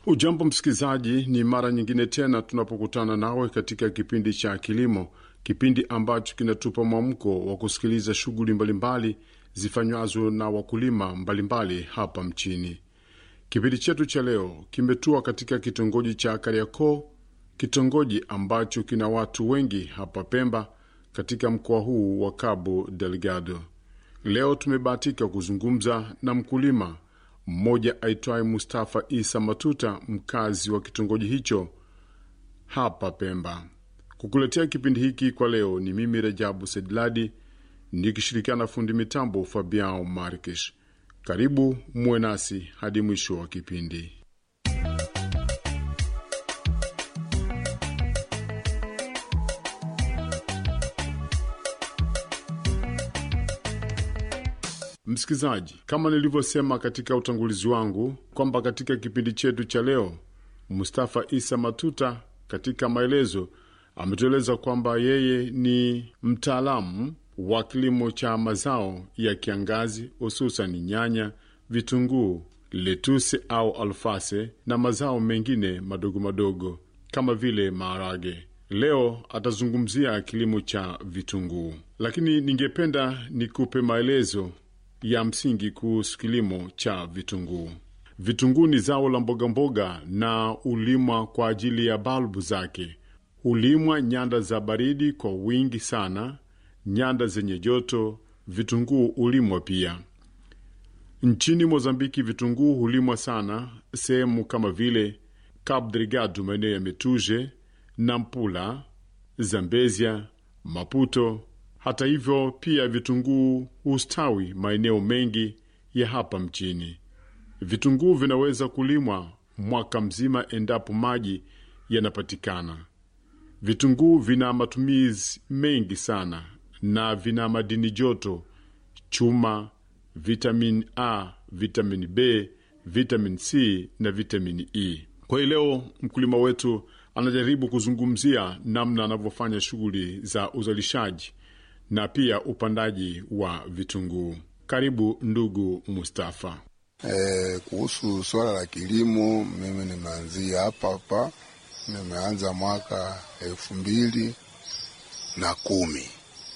Ujambo msikilizaji, ni mara nyingine tena tunapokutana nawe katika kipindi cha kilimo, kipindi ambacho kinatupa mwamko wa kusikiliza shughuli mbalimbali zifanywazo na wakulima mbalimbali hapa mchini. Kipindi chetu cha leo kimetua katika kitongoji cha Kariakoo, kitongoji ambacho kina watu wengi hapa Pemba, katika mkoa huu wa Cabo Delgado. Leo tumebahatika kuzungumza na mkulima mmoja aitwaye Mustafa Isa Matuta, mkazi wa kitongoji hicho hapa Pemba. Kukuletea kipindi hiki kwa leo ni mimi Rejabu Sedladi nikishirikiana na fundi mitambo Fabiao Markish. Karibu muwe nasi hadi mwisho wa kipindi. Msikilizaji, kama nilivyosema katika utangulizi wangu kwamba katika kipindi chetu cha leo, Mustafa Isa Matuta katika maelezo ametueleza kwamba yeye ni mtaalamu wa kilimo cha mazao ya kiangazi, hususan nyanya, vitunguu, letuse au alfase na mazao mengine madogo madogo kama vile maharage. Leo atazungumzia kilimo cha vitunguu, lakini ningependa nikupe maelezo ya msingi kuhusu kilimo cha vitunguu. Vitunguu ni zao la mbogamboga na hulimwa kwa ajili ya balbu zake. Hulimwa nyanda za baridi kwa wingi sana, nyanda zenye joto vitunguu hulimwa pia. Nchini Mozambiki vitunguu hulimwa sana sehemu kama vile Cabo Delgado, maeneo ya Metuje, Nampula, Zambezia, Maputo. Hata hivyo pia vitunguu hustawi maeneo mengi ya hapa mchini. Vitunguu vinaweza kulimwa mwaka mzima endapo maji yanapatikana. Vitunguu vina matumizi mengi sana na vina madini joto, chuma, vitamin A, vitamin B, vitamin C na vitamin E. Kwa hiyo leo mkulima wetu anajaribu kuzungumzia namna anavyofanya shughuli za uzalishaji na pia upandaji wa vitunguu. Karibu ndugu Mustafa. E, kuhusu suala la kilimo, mimi nimeanzia hapa hapa, nimeanza mwaka elfu mbili na kumi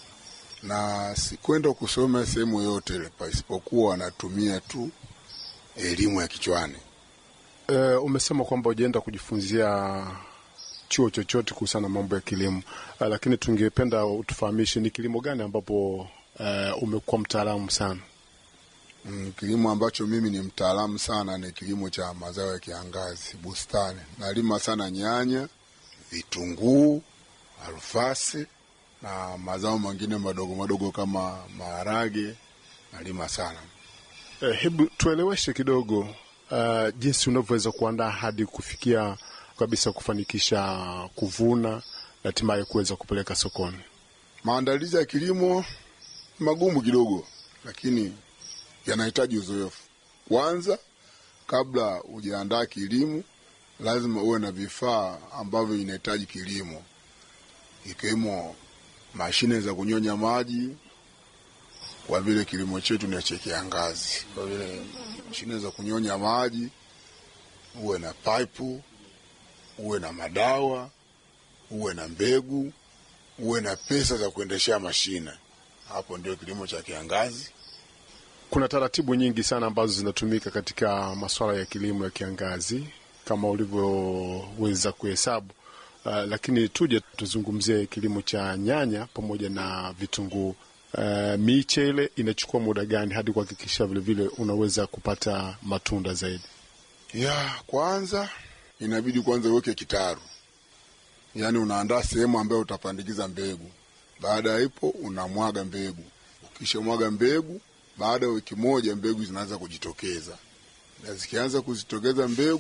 na sikwenda kusoma sehemu yote ile pasipokuwa natumia tu elimu ya kichwani. E, umesema kwamba ujaenda kujifunzia chuo chochote kuhusiana na mambo ya kilimo uh, lakini tungependa utufahamishe ni kilimo gani ambapo uh, umekuwa mtaalamu sana? Mm, kilimo ambacho mimi ni mtaalamu sana ni kilimo cha mazao ya kiangazi, bustani. Nalima sana nyanya, vitunguu, alfasi na mazao mengine madogo madogo kama maharage nalima sana. Uh, hebu tueleweshe kidogo uh, jinsi unavyoweza kuandaa hadi kufikia kabisa kufanikisha kuvuna na hatimaye kuweza kupeleka sokoni. Maandalizi ya kilimo magumu kidogo, lakini yanahitaji uzoefu. Kwanza, kabla hujaandaa kilimo, lazima uwe na vifaa ambavyo inahitaji kilimo, ikiwemo mashine za kunyonya maji, kwa vile kilimo chetu ni cha kiangazi. Kwa vile mashine za kunyonya maji, uwe na paipu uwe na madawa, uwe na mbegu, uwe na pesa za kuendeshea mashine. Hapo ndio kilimo cha kiangazi. Kuna taratibu nyingi sana ambazo zinatumika katika masuala ya kilimo ya kiangazi kama ulivyoweza kuhesabu. Uh, lakini tuje tuzungumzie kilimo cha nyanya pamoja na vitunguu. Uh, miche ile inachukua muda gani hadi kuhakikisha vilevile unaweza kupata matunda zaidi? Ya kwanza inabidi kwanza uweke kitaru, yaani unaandaa sehemu ambayo utapandikiza mbegu. Baada ya hapo unamwaga mbegu. Ukisha mwaga mbegu, baada ya wiki moja mbegu zinaanza kujitokeza, na zikianza kuzitokeza mbegu